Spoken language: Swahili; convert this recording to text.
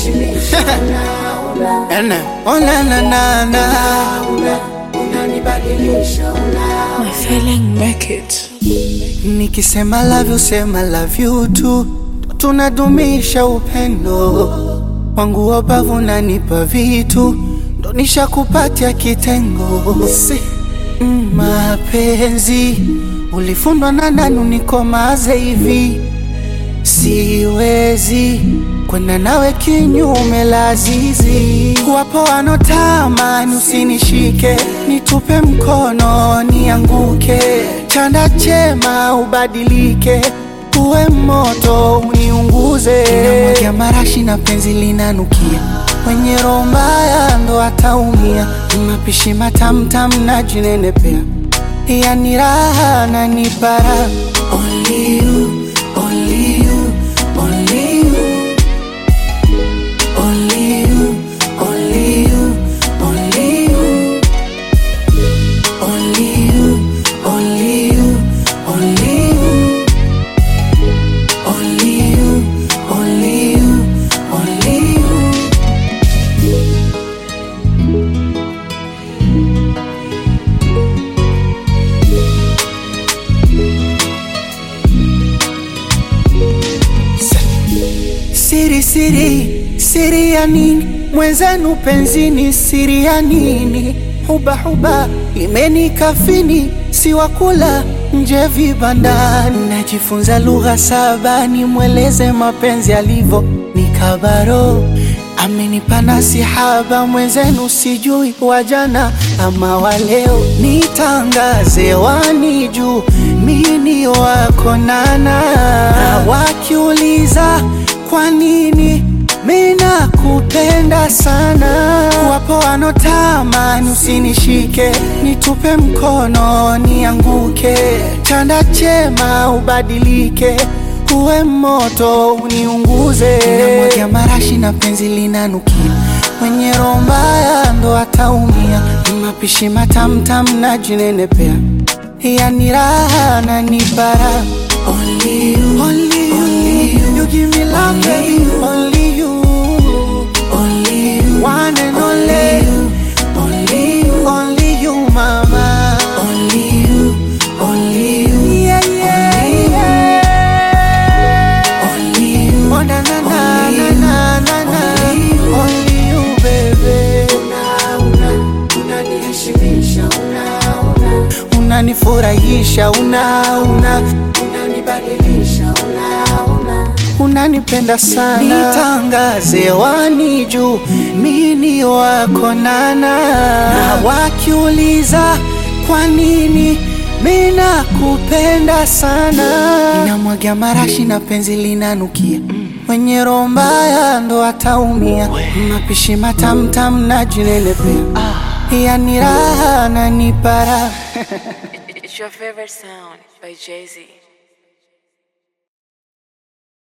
unaniheshimisha una, una, Ene, oh na na na na una, unanibadilisha una, My feeling make it. Nikisema love you sema love you tu Tunadumisha upendo Wangu wabavu nanipa vitu Ndo nishakupatia kitengo si. mm, Mapenzi Ulifundwa na nani unikomaze hivi Siwezi kwenda nawe kinyume la zizi. Wapo wanotamani usinishike, nitupe mkono nianguke, chanda chema ubadilike, uwe moto uniunguze. Namwagia marashi na penzi linanukia, mwenye roho mbaya ndo ataumia. Mapishi matamtam na jinenepea, yani raha na nipara. Only you, only you, only you. Only you, only you, only you. Only you, only you, only you. Only you, only you, only you. Siri siri siri ya nini mwenzenu penzini siri ya nini huba huba imenikafini siwakula nje vibandani najifunza lugha saba nimweleze mapenzi alivyo nikabaro amenipa nasihaba mwenzenu sijui wajana ama waleo nitangaze wani juu mini wako nana na wakiuliza kwa nini mina kupenda sana wapo wanotamani usinishike nitupe mkono nianguke chanda chema ubadilike uwe moto uniunguze namwagia marashi na penzi linanukia mwenye roho mbaya ndo ataumia mapishi matamtam na jinenepea yani raha na nipara Only you, only you, only you, you give me love, baby. Only you, only you, one and only you, only you, only you, mama. Only you, only you, yeah, yeah, yeah. Only you, oh na na na na na na na. Only you, baby. una, una, unaniheshimisha una, una, Unanifurahisha, una una unanibadilisha una, una, unanipenda sana, nitangaze wani juu mini wako nana, na wakiuliza kwa nini mina kupenda sana, ninamwagia marashi na penzi linanukia mwenye roho mbaya ndo ataumia, mapishi matamtam na jinenepea, yani raha na nipara It's your favorite sound by Jay Z.